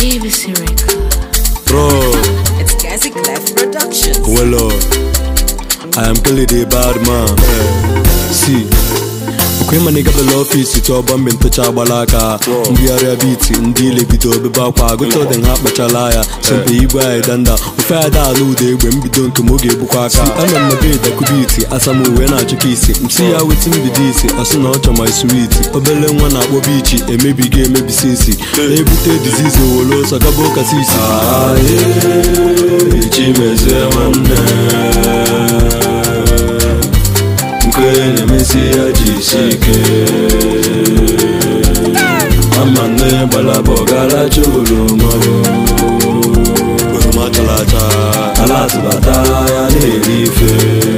JVC Record. Bro, It's Classic Life Productions. well, uh, I am Kelly the bad man. See, okwe ma nigga bela ọfisi tụọ mgbe ntụcha agbala aka mbigharịa biti ndị ile bido obebe akwa agụcha ọdị ha kpachala ya sempe igwe anyị danda ofe ada ala ụda egbe mbido nke m oge egbukwa aka ana m mebe dakubiti asam uwe na-achụka isi msi ya weti mbido isi asụ na ọchọ my sweet obele nwa na-akpọ bichi emebigo emebisi isi na-ebute dizizi owolo ọsọ gaba ụka sisi chimezie nwanne nke na-emesi ya jisi ike ama nne gbalaba ọgaracha oroma oroma chara acha ala atụbata ya na-eri ife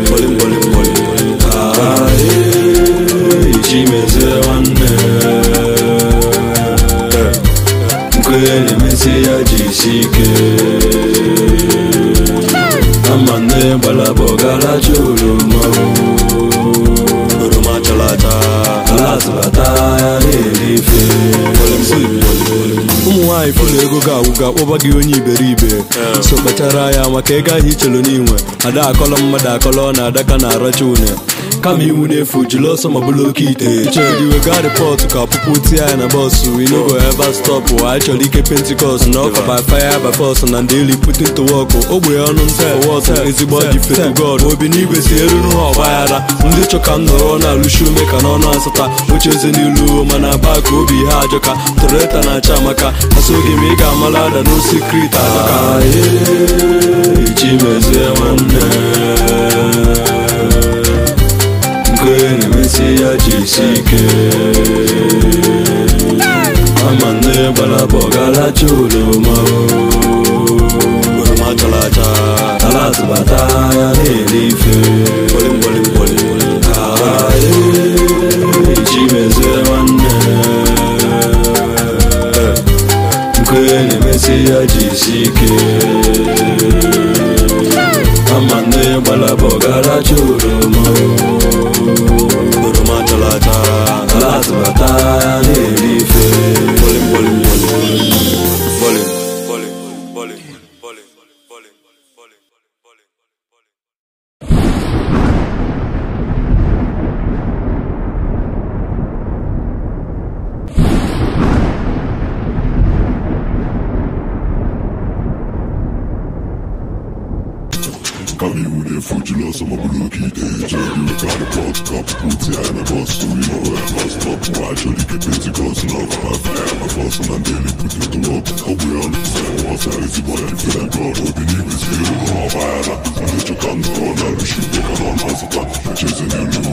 chimezie nwanne nke na-emesi ya jisi ike ama nne gbalaba ọgaracha oroma oroma chara acha ala atụbata ya na-eri ife ụmụ nwaanyị fụlụ ego ga-agwụga kpọba gị onye iberibe so kpachara ya maka ego ahụ ichelu n'inwe ada akọlọ mmadụ akọlọ na adaka na aracha une kama iwu n'efu jiri ọsọ ma bụrụ oke ite chọrọ wega rịpọtụ ka ọpụpụ tie ya na bọsụ inogo eva stọpụ anyị chọrọ ike pentikọst na ọka by fire by force na ndị eli putin to work ogbe ọnụ nta wọtụ ezigbo dị fetu god obi n'igwe si eruru ha ọgbaghara ndị chọ ka m nọrọ na-alụshi ume ka n'ọnụ asata oche eze n'ilu mana aba ka obi ha ajọka toreta na-acha amaka asoghị m ị ga-amala ada n'osikrit adọka chimezie nwanne nke na-emesi ya jisi ike ama nne gbalaba ọgaracha oroma oroma chara acha ala atụbata ya na-eri ife chimezie nwanne nke na-emesi ya jisi ike ama nne gbalaba ọgaracha oroma oroma chara acha ala atụbata ya na-eri ife Kami une fujilo som a buluki de Jerry we got a pot cup Puti I na boss to we know I must stop Watch all the kids it goes no My fire my boss and I'm daily put it to work How we on the same what's that is the body feel like God What the niggas feel no fire I'm just a gun for now We should take on my sata Chasing you